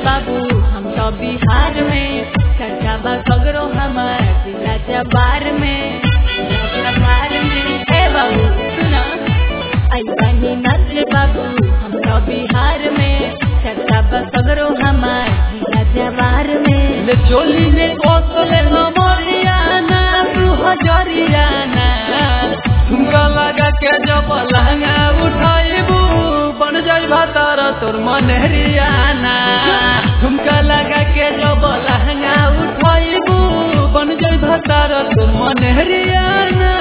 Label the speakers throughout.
Speaker 1: बाबू हम तो बिहार में चर्चा बा सगरो हमार जिला जबार में जिला जबार में ए बाबू सुना आई बनी नस्ल बाबू हम तो बिहार में चर्चा बा सगरो हमार जिला जबार में
Speaker 2: ले चोली ने कोसले न मरियाना तू हजरियाना झुमका लगा के जब लहंगा उठाइबू बन जाई भातार तोर मनहरियाना झुमका लगा के जब लहंगा उठाइबू बन जाई भातार तोर मनहरियाना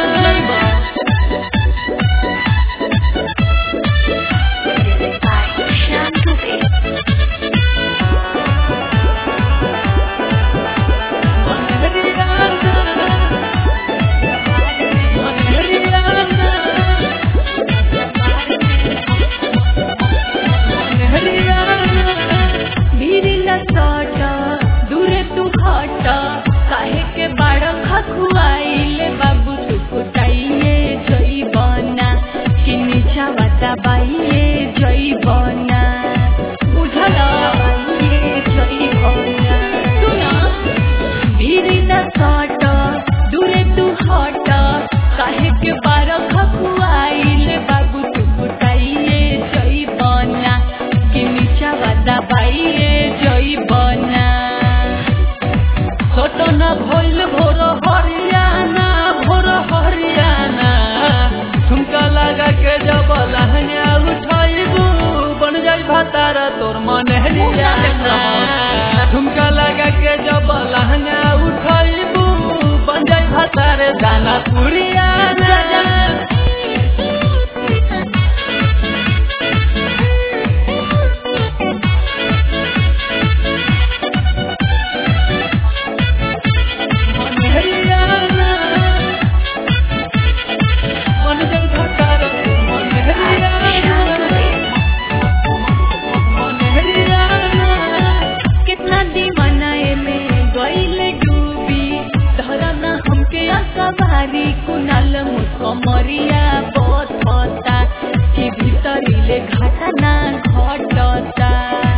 Speaker 1: भीरिला सट दूरे तू हट काहे के बाड़ खखुआइले बाबू तू कुटाइए जई बना कि नीचा बाता बाइए जई बना बुझल बाइए जई बना सुना भीरिला सट दूरे तू हट काहे के बाड़ खखुआइले बाबू तू कुटाइए जई बना कि नीचा बाता बाइए जई बना
Speaker 2: सटना भइल भोर हरियाना भोर हरियाना झुमका लगा के जब लहंगा उठाइबू बन जाई भातार तोर मन हरियाना झुमका लगा के जब लहंगा उठाइबू बन जाई भातार दाना पुरियाना मन हरियाना बन जाई भातार तोर मन हरियाना मन हरियाना
Speaker 1: कितना दीवाना में गईले डूबी धरन हमके असवारी कुनाल मुझको मरिया बहुत होता कि भीतरीले घटना घटता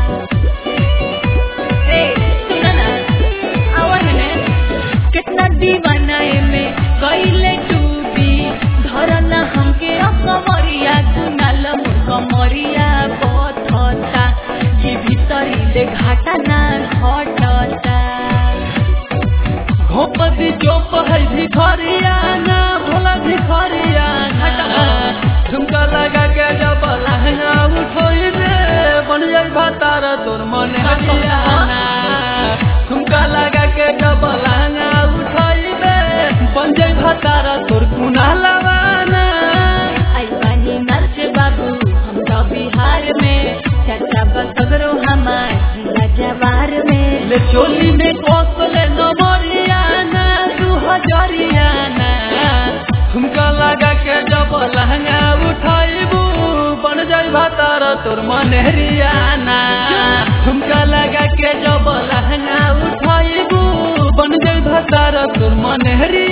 Speaker 1: ए सुन ना आवन में कितना दीवाना में गईले डूबी धरन हमके असवरिया कुनाल मुझको मरिया बहुत होता कि भीतरीले घटना घटता
Speaker 2: घोपदी चोप है भिखरियाना भोला भिखरियाना झुमका लगा के जब लहंगा उठोई रे बन जाई भातार तोर मन हरियाना झुमका लगा के जब लहंगा उठोई रे बन जाई भातार तोर कुना लवाना
Speaker 1: आई बानी नर्स बाबू हम तो बिहार में चर्चा बसगरो हमार जिला जवार में
Speaker 2: ले चोली में कोसले न मरियाना तू हजरियाना झुमका लगा के जब लहंगा उठाइबू बन जाई भातार तोर मनहरियाना झुमका लगा के जब लहंगा उठाइबू बन जाई भातार तोर मनहरियाना